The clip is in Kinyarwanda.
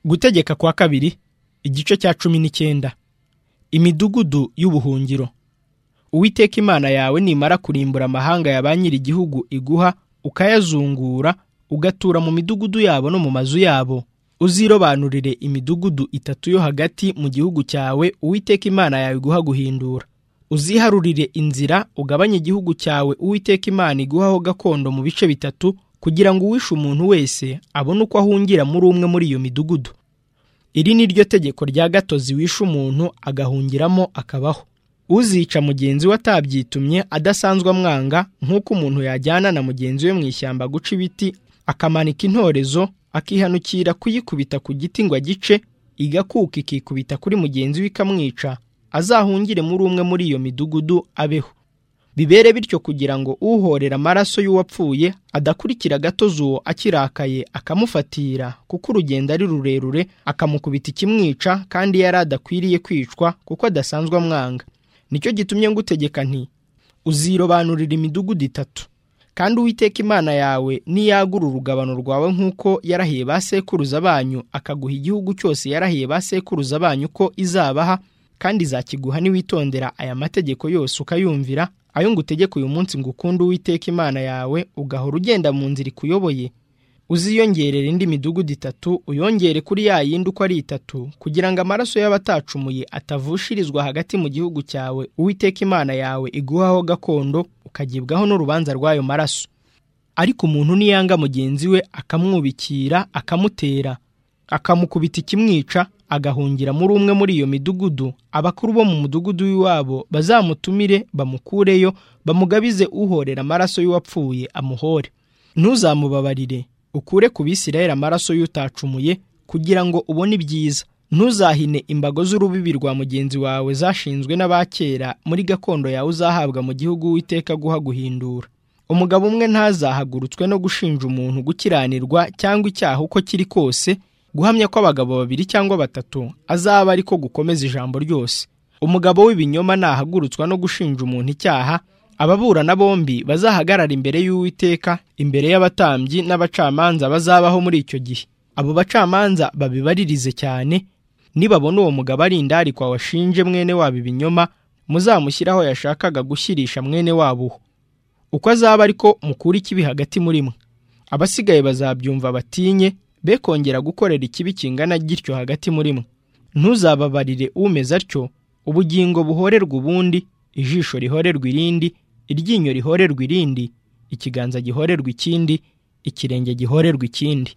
gutegeka kwa kabiri igice cya cumi n'icyenda imidugudu y'ubuhungiro uwiteka imana yawe nimara kurimbura amahanga ya ba nyiri igihugu iguha ukayazungura ugatura mu midugudu yabo no mu mazu yabo uzirobanurire imidugudu itatu yo hagati mu gihugu cyawe uwiteka imana yawe iguha guhindura uziharurire inzira ugabanye igihugu cyawe uwiteka imana iguhaho gakondo mu bice bitatu kugira ngo uwishe umuntu wese abone uko ahungira muri umwe muri iyo midugudu iri ni ryo tegeko rya gatozi wishe umuntu agahungiramo akabaho uzica mugenzi we atabyitumye adasanzwe amwanga nk'uko umuntu yajyana na mugenzi we mu ishyamba guca ibiti akamanika intorezo akihanukira kuyikubita ku giti ngo agice igakuka ikikubita kuri mugenzi we ikamwica azahungire muri umwe muri iyo midugudu abeho bibere bityo kugira ngo uhorera amaraso y'uwapfuye adakurikira agatozi uwo akirakaye akamufatira kuko urugendo ari rurerure akamukubita ikimwica kandi yari adakwiriye kwicwa kuko adasanzwe amwanga nicyo gitumye ngutegeka nti uzirobanurira imidugudu itatu kandi uwiteka imana yawe niyagura urugabano rwawe nk'uko yarahiye ba sekuruza banyu akaguha igihugu cyose yarahiye ba sekuruza banyu ko izabaha kandi izakiguha niwitondera aya mategeko yose ukayumvira ayo ngutegeka uyu munsi ngo ukunde uwiteka imana yawe ugahora ugenda mu nzira ikuyoboye uziyongerera indi midugudu itatu uyongere kuri ya yindi uko ari itatu kugira ngo amaraso y'abatacumuye atavushirizwa hagati mu gihugu cyawe uwiteka imana yawe iguhaho gakondo ukagibwaho n'urubanza rw'ayo maraso ariko umuntu niyanga mugenzi we akamwubikira akamutera akamukubita ikimwica agahungira muri umwe muri iyo midugudu abakuru bo mu mudugudu w'iwabo bazamutumire bamukureyo bamugabize uhorera amaraso y'uwapfuye amuhore ntuzamubabarire ukure ku bisirayeli amaraso y'utacumuye kugira ngo ubone ibyiza ntuzahine imbago z'urubibi rwa mugenzi wawe zashinzwe n'abakera muri gakondo yawe uzahabwa mu gihugu w'iteka guha guhindura umugabo umwe ntazahagurutswe no gushinja umuntu gukiranirwa cyangwa icyaha uko kiri kose guhamya ko abagabo babiri cyangwa batatu azaba ari ko gukomeza ijambo ryose umugabo w'ibinyoma nahagurutswa no gushinja umuntu icyaha ababurana bombi bazahagarara imbere y'uwiteka imbere y'abatambyi n'abacamanza bazabaho muri icyo gihe abo bacamanza babibaririze cyane nibabona uwo mugabo ari indarikwa washinje mwene wabo ibinyoma muzamushyiraho yashakaga gushyirisha mwene wabo uko azaba ariko mukura ikibi hagati muri mwe abasigaye bazabyumva batinye be kongera gukorera ikibi kingana gityo hagati muri mwe ntuzababarire umeze atyo ubugingo buhorerwa ubundi ijisho rihorerwa irindi iryinyo rihorerwa irindi ikiganza gihorerwa ikindi ikirenge gihorerwa ikindi